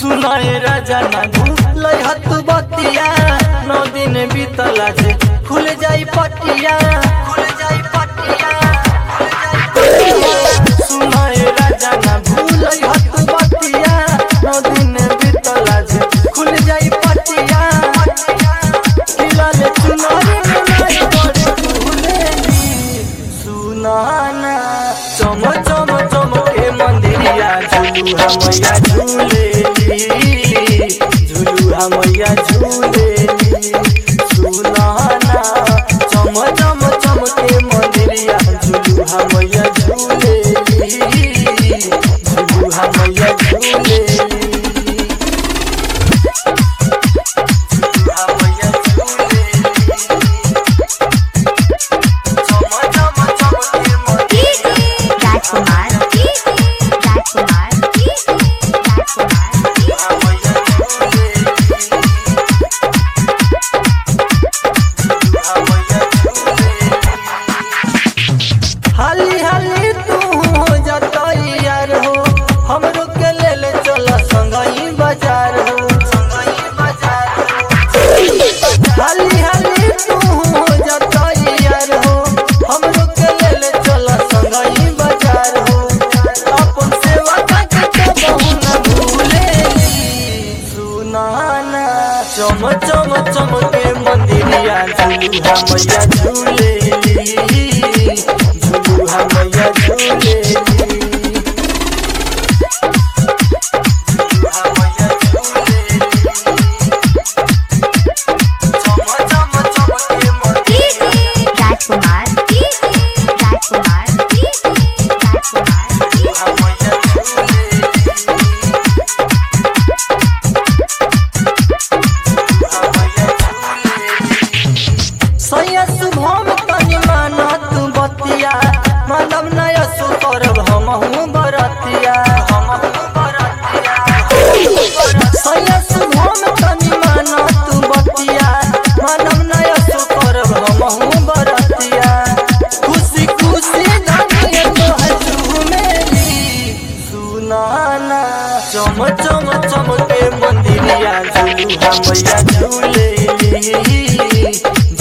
सुनाए राजा ना भूल हत बतिया नौ दिन बीतला जे खुल जाई पटिया खुल जाई पटिया सुनाए राजा ना भूल हत बतिया नौ दिन बीतला जे खुल जाई पटिया खिलाले चुनारी में नाई बड़े फूलेली सुनाना चम चम चम के मंदिरिया झुलुहा मैया झूलेली झुलुहा मैया झूलेली सुनाना चम चम चम के मंदिरिया झुलुहा मैया झूलेली झुलुहा मैया झूलेली झुलुहा मैया झूलेली चम चम चम के मंदिरिया राजकुमार राजकुमार राजकुमार हाली हाली तू हो जतई यार हो हमरो के ले ले चल संगई बाजार हो संगई बाजार हाली हाली तू हो जतई यार हो हमरो के ले ले चल संगई बाजार हो अपन सेवा का के बहु न भूलेली सुनाना चम चम चम के मंदिरिया झूलुहा मैया झूलेली झूलुहा मैया झूलेली झूलुहा मैया झूलेली चम चम चम के मंदिरिया राजकुमार राजकुमार राजकुमार झूलुहा मैया झूलेली सैया शुभम तनि माना तू बतिया मानव नय सुकरब हमहु बरतिया हमहु बरतिया सैया शुभम तनि माना तू बतिया मानव नय सुकरब हमहु बरतिया खुशी खुशी धनिए तोहर झूमेली सुनाना चम चम चम के मंदिरिया झूलुहा मैया झूलेली